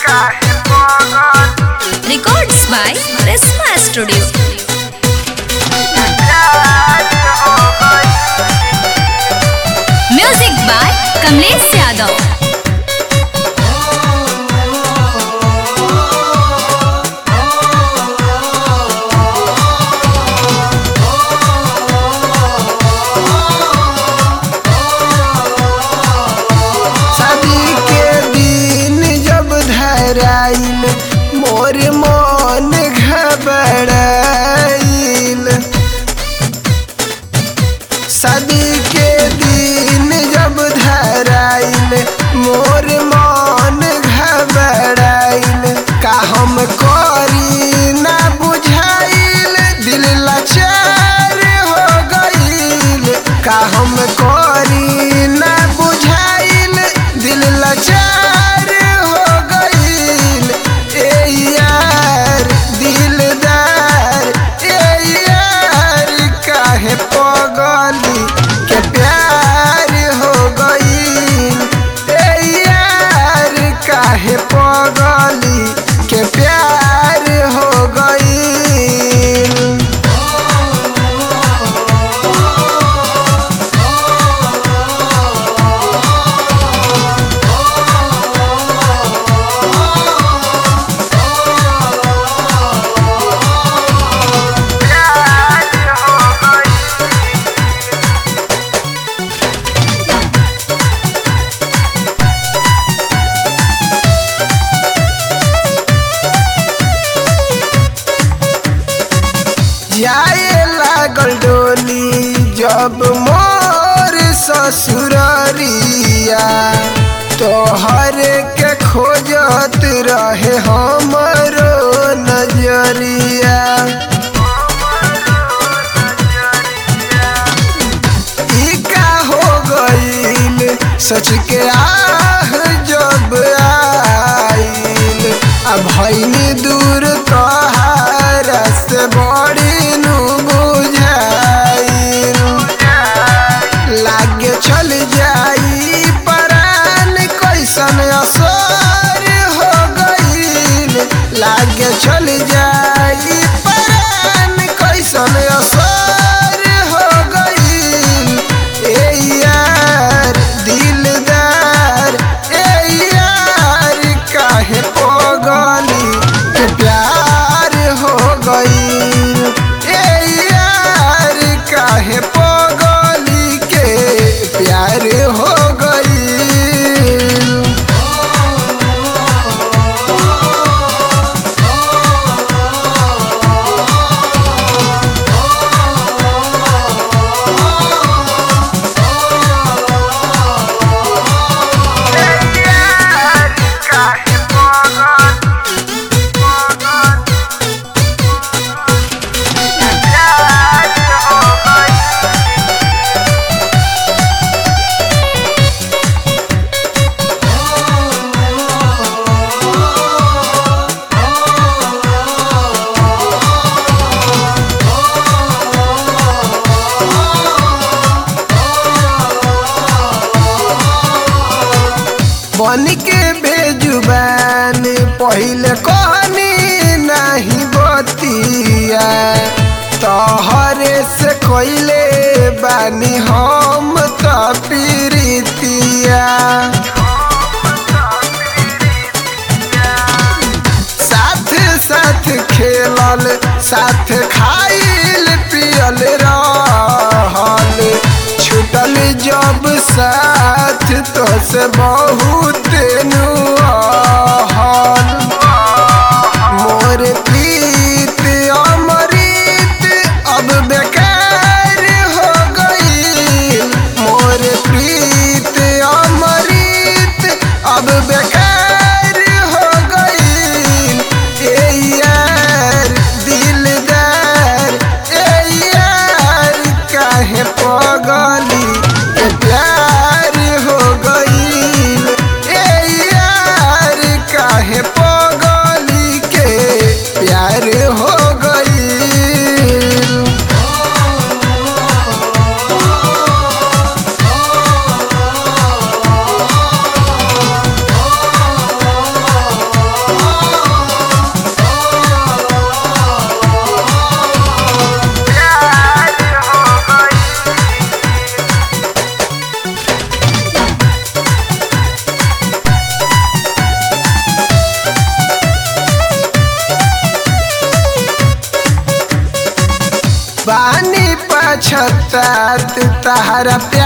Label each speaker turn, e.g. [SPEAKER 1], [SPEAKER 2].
[SPEAKER 1] Records by Resma Studio. Music by Kamlesh Yadav.
[SPEAKER 2] शादी के दिन जब धराइल मोर मन घबराइल शादी के दिन जब धराइल मोर मन घबराइल का हम करी ना बुझाइल दिल लाचार हो गइल का हम करी ना बुझाइल दिल लाचार हो गइल ए यार दिलदार ए यार काहे पगली के प्यार हो गइल ए यार काहे पगली के प्यार हो गइल जाए लागल डोली जब मोर ससुररिया तोहर के खोजत रहे हमरो नजरिया ई का हो गइल सच के आह जब आइल अब भैनी दूर तोहारा से बड़ी नु बुझाइल लागे चल जाई परान कैसन असर हो गइल लागे चल जाई परान कैसन असर हो गइल ए यार दिलदार ए यार काहे पगली के प्यार हो गइल ए यार काहे पगली के प्यार हो गइल बन के बेजुबान पहले कहनी नहीं बतिया तोहरे से कोइले बानी हम तो प्रीतिया साथ साथ खेलल साथ खाइल पियल रहल छूटल जब साथ तो से बहुत नुहल मोर प्रीत अमृत अब बेकार हो गई मोर प्रीत अमृत अब बेकार हो गई ए यार दिलदार ए यार काहे पगली के प्यार हो गई तारा